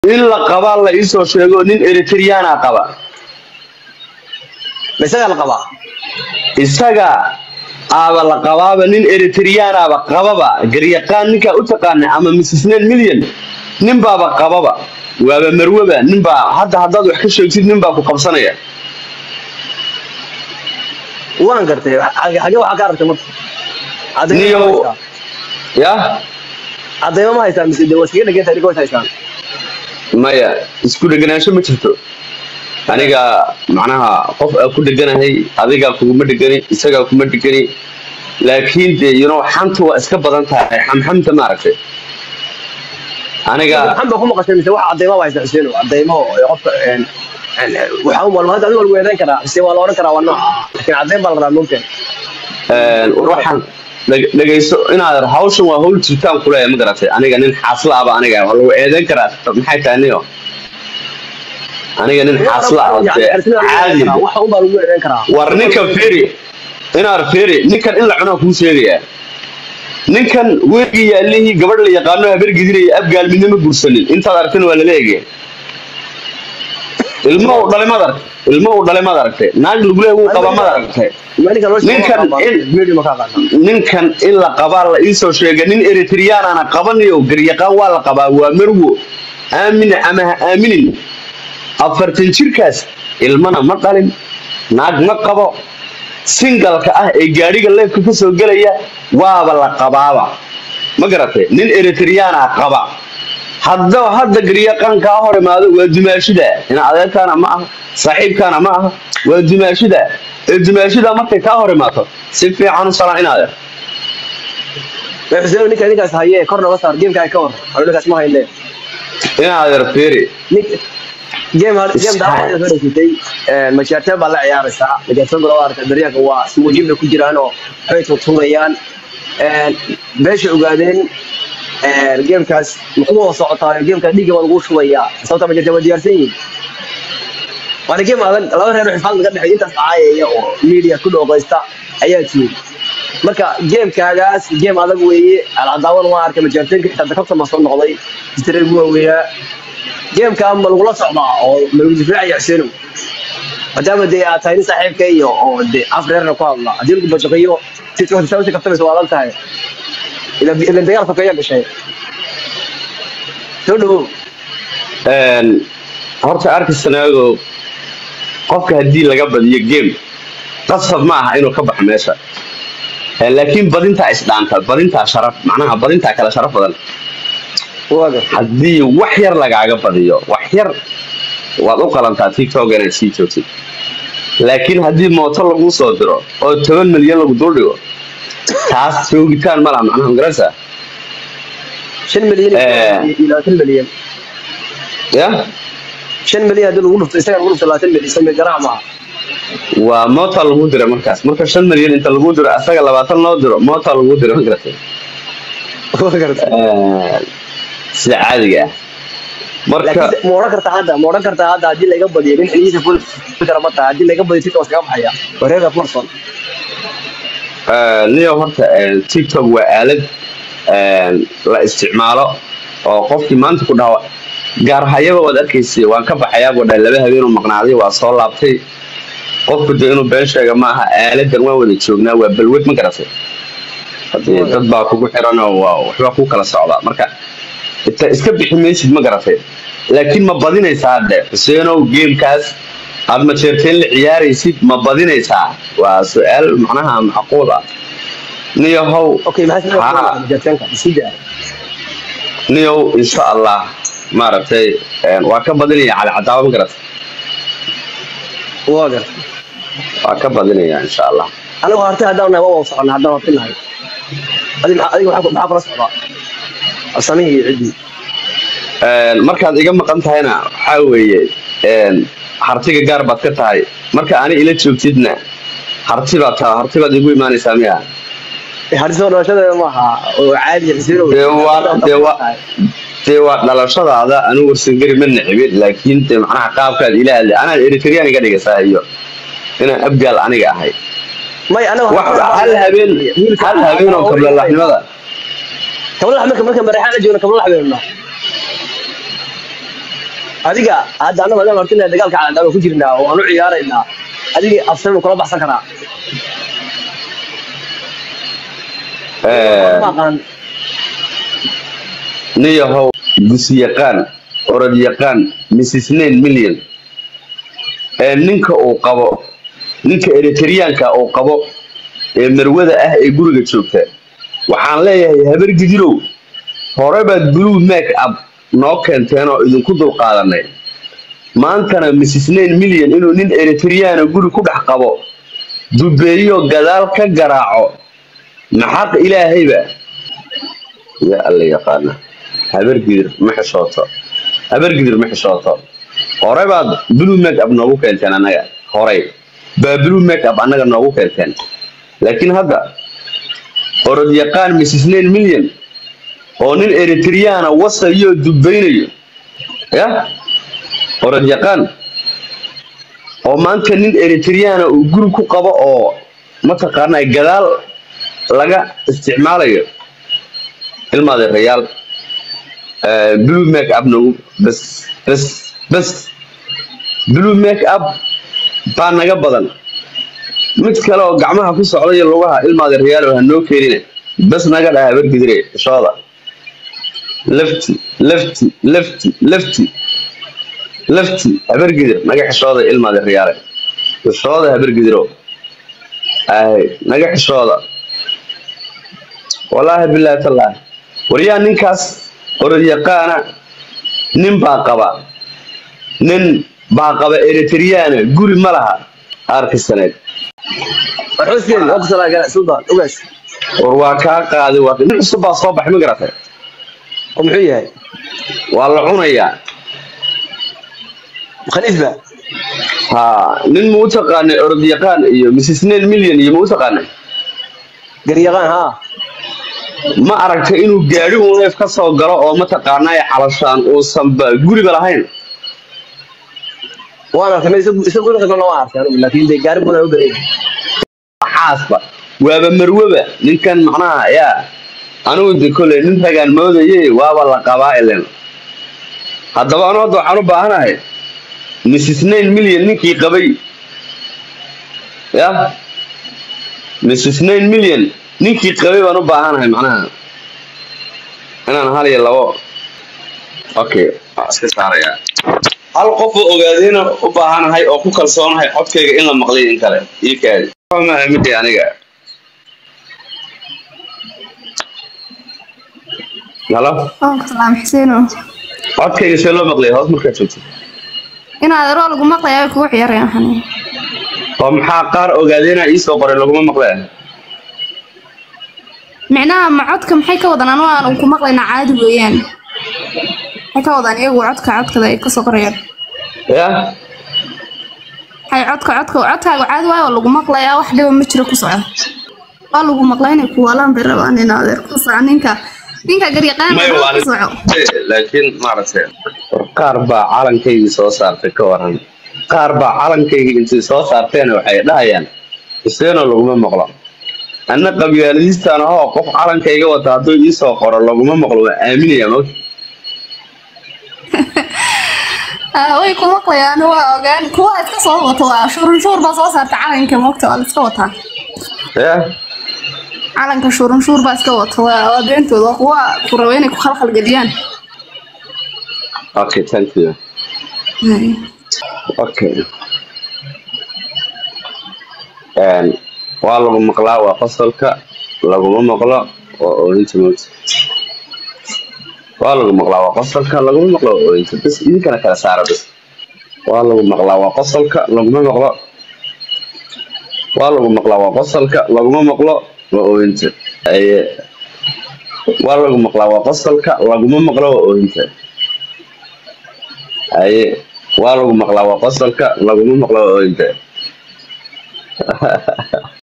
in la qabaa la iisoo sheego nin eritriyaana qaba ma isagaa la qabaa isaga aaba la qabaaba nin eritriyaanaaba qababa garyaqaan ninkaa u taqaana ama misisneen milyan ninbaaba qababa waaba marwaba ninbaa hadda haddaad wax ka sheegtid ninbaa ku qabsanaya waan gartay xagee waxaa ka aragtay marka niyow ya cadayma ma haystaan mise de waa iskaga dheganta adiga was haystaan maya isku dheganaansho ma jirto aniga macnaha qof aa ku dheganahay adigaa kuguma dhegani isagaa kuma dhegani laakiin de you know xanta waa iska badan tahay xamxamta maaragtay aniga maxan baa ku maqashay mise wax cadayma waa haystaa xuseen cadaymo qofka waxaa u malma hadda adiga lagu eedayn karaa mise waa la odhan karaa waa nooca laakiin cadayn baa la rabaa moogteen waxaan dheg- dhegayso inaad hawshan waa hawl jirtaan kuleeya ma garatay aniga nin xaasla aba aniga waa lagu eedayn karaa maxay tahay niyo aniga nin xaasla aba dee caadi wax un baa lagu eedayn karaa war ninkan feri inaad feri ninkan in la cunaa kuu sheegayaa ninkan weligii yaalihii gabadh la yaqaano habar gidinaya abgaal midnama guursanin intaad aragtana waa lala egaya ilmo uu dhalay maad aragtay ilmo uu dhalay maad aragtay naag laguleeya wuu qabaa maad aragtay Ninkan in- ninkan in la qabaa la iisoo sheega nin eritriyaanana qabanayo garyaqaan waa la qabaa waa marwo aamin ama ha aaminin afartan jirkaas ilmana ma dhalin naag ma qabo singalka ah ee gaadhiga leefka ka soo gelaya waaba la qabaaba ma garatay nin eritriyaana qaba hadda hadda garyaqaan kaa hor imaado waa dumaashida ina adeerkaana ma aha saaxiibkaana ma aha waa dumaashida ee dumaashida markay kaa hor imaato si fiican u salaan inaad xuseen ninka ninkaas haye kor noga saar gameka ka war anu ninkaas ma hayne inaad erfeeri game game daa soo dhagsatay majaartee baa la ciyaaraysaa majaartee golo arka daryaanka waa ismuujibna ku jiraan oo waxbay tuurtuurayaan beesha ogaadeen gamekaas muxuu wada socotaayo gamekaas dhiigga baa lagu shubayaa sababta majaartee waa diyaarsan yihiin waana game adag laba reer oo xifaad laga dhexeeyo intaas caayaya oo media ku dhooqaysta ayaa tiiri marka gamekaagaas game adag weeye alcadaawan waa arkay majaarteenka xitaa dakabta ma soo noqday istreeg waa weeyaa gameka ma lagula socdaa oo ma lagu difaacayo xuseenow maadaama dee aad tahay nin saaxiibka iyo oo de af reerna ku hadla haddii lagu bajaqiyo si si kaftamaysa waa adag tahay ila ila dagaal sokeeya gashay soo dhawow horta arkisanaago qofka haddii laga badiyo game qasab ma aha inuu ka baxo meesha Eh, laakiin badintaa isdhaanta badintaa sharaf macnaha badintaa kale sharaf badan waaga haddii wax yar lagaaga badiyo wax yar waad u qalantaa tiktok inaad sii joogtid laakiin haddii mooto lagu soo diro oo toban milyan lagu duldhigo taas joogitaan ma laha macnaha magarasa shan milyan Eh. iyo labaatan milyan ya shan milyan haddii lagu dhufto isaga lagu dhufto labaatan milyan sami garaac maaha waa moota lagu dira markaas marka shan milyan inta lagu diro asaga labaatan loo diro moota lagu diro ma garatay waa garta Eh, sida caadiga ah marka laakiin ma odhan kartaa hadda ma odhan kartaa hadda haddii laga badiyo nin xilihiisa ful kara ma tahay haddii laga badiyo tiktok iskaga baxaya wareega furson Eh, niyo horta eh, tiktok waa aalad eh, la isticmaalo oo qofkii maanta ku dhawa gaarhayaba waad arkaysay waan ka baxayaa buu dhahay laba habeen uu maqnaaday waa soo laabtay qofku de inuu been sheega ma aha aaladan waan wada joognaa waa balwed ma garatay hadii dad baa kugu xiran oo waa waxbaa ku kala socdaa marka inta iska bixi maysid ma garatay laakiin ma badinaysaa de xuseenow gamekaas aad majeerteen la ciyaaraysid ma badinaysaa waa su-aal macnaha macquul ah niyahow okay maxaa Haa. sameeyay jartanka sida niyow insha allah maaragtay een, waa ka badinaya cali cadaaba ma garatay waa garta waa ka badinaya insha allah anigu harti haddaan nahay waa wada soconnaa haddaan harti nahay adi maxaa adiga maxaa maxaa kula socdaa asamihii iyo ciddii Een, markaad iga maqan tahayna waxaa weeye een, hartiga gaar baad ka tahay marka ani ila joogtidna harti baad taha harti baad igu imaanaysaa miya harti soo dhalashada maaha oo caadi xisiino dee waa dee waa dee waa dhalashadaada anigu warsangeri ma necbin laakiin dee macnaha qaabkaad ila hadlay anaan eritreyaan iga dhigaysaa iyo inaan abgaal aniga ahay may anagu wax hal habeen hal habeen oo kablalaxnimada kabla marka marka mareexaan la joogna kabla habeenna adiga hadda annaga maadaama hortina dagaalka caalamka ku jirnaa oo aan u ciyaaraynaa adiga afsan kula baxsan karaa Eh, ma aqaan nin yahow gusi yaqaan orod yaqaan mrs nine million ee ninka uu qabo ninka eritreanka uu qabo ee marwada ah ee guriga joogta waxaan leeyahay habar gidirow hore baad blue make up noo keenteen oo idinku dulqaadanay maantana mrs nine million inuu nin eritreana guri ku dhex qabo dubeeyo gadaal ka garaaco maxaq ilaahayba ya alla yaqaana habargidir ma xishooto habargidir ma xishooto hore baad blue make up noogu keenteen annaga horey baa blue make up annaga noogu keenteen laakiin hadda orod yaqaan mrs nine million oo nin eritreana wasayo dubaynayo ya orod yaqaan oo maanta nin eritreana uu guri ku qabo oo mataqaanaa gadaal laga isticmaalayo ilmaadeerayaal eh, blue make up nagu bas bas bas blue make up baa naga badan mid kale oo gacmaha ku socda iyo lugaha ilmaadeerayaal ha noo keenina bas naga dhaha habargidire shooda lefti lefti lefti lefti lefti habargidir naga xishooda ilmaadeerayaale xishooda habargidiro ay naga xishooda wallaahi bilaahi tallaahi waryaa ninkaas orod yaqaana nin baa qaba nin baa qaba eritreana guri ma laha arkisaneed xuseen oo kusala gala sultan ogaas war waa kaa qaaday waa nin cusub baa soo baxay ma garatay oo muxuu yahay waa la cunayaa khaniif ba ha nin ma u taqaanay orod yaqaan iyo mrs nine million iyo ma u taqaanay garyaqaan haa ma aragtay inuu gaadhi uu neef ka soo galo oo mataqaanaa xalashaan uusanba guriba lahayn waan arkay meel isa guri qasban waan arkay anigu laakiin dee gaari buna u badan xaasba waaba marwaba ninkan macnaha yaa anigu de kole nin ragaan moodaye waaba la qabaa ilen haddaba anoo hadda waxaan u baahanahay mrs nine million ninkii qabay ya mrs nine million ninkii qabay baan u baahanahay macnaha inaan hal iyo labo okay waa iska saarayaa hal qof oo ogaadayna u baahanahay oo ku kalsoonahay codkayga in la maqlay in kale ii kaadi ma aamini aniga halo Waalaikum salaam Xuseen. codkayga see loo maqlay hoos markaad joogto Inaad roo lagu maqlayo kugu ciyaarayaan xaniin. oo maxaa qaar ogaadayna iisoo qoray laguma maqlay Micnaha ma codka maxay ka wadaan anoo aan ku maqlayna caadi weeyaan. Maxay ka wadaan iyagu codka codkada ay ka soo qorayaan. ya Hay codka codka codkaaga caadi waayo oo lagu maqlayaa wax dhiba ma jiro ku socda. Waa lagu maqlay inay ku walaan bay rabaan in adeer ku soco ninka ninka garyaqaan may waa ku soco. laakiin maaragtay war qaar baa calankaygii soo saartay ka waran qaar baa calankaygii intay soo saarteen waxay dhahayaan iseenoo laguma maqlo anna qabyaaladiistaan ahoo qof calankayga wata hadduu iisoo qoro laguma maqlo waa aaminaya mogta Ah way ku maqlayaan waa ogaan kuwa iska soo wato waa shurun shur baa soo saarta calanka moogta waa la iska wataa. ya calanka shurun shur baa iska wato waa waa beentooda waa kuwa ku raba inay ku khalkhal geliyaan. okay thank you Hay. okay Een, waa lagu maqlaa waa qosolka laguma maqlo waa ooyinta moogta waa lagu maqlaa waa qosolka laguma maqlo waa ooyinta bas idinkana kala saara bas waa lagu maqlaa waa qosolka laguma maqlo waa lagu maqlaa waa qosolka laguma maqlo waa ooyinta aye waa lagu maqlaa waa qosolka laguma maqlo waa ooyinta aye waa lagu maqlaa waa qosolka laguma maqlo waa ooyinta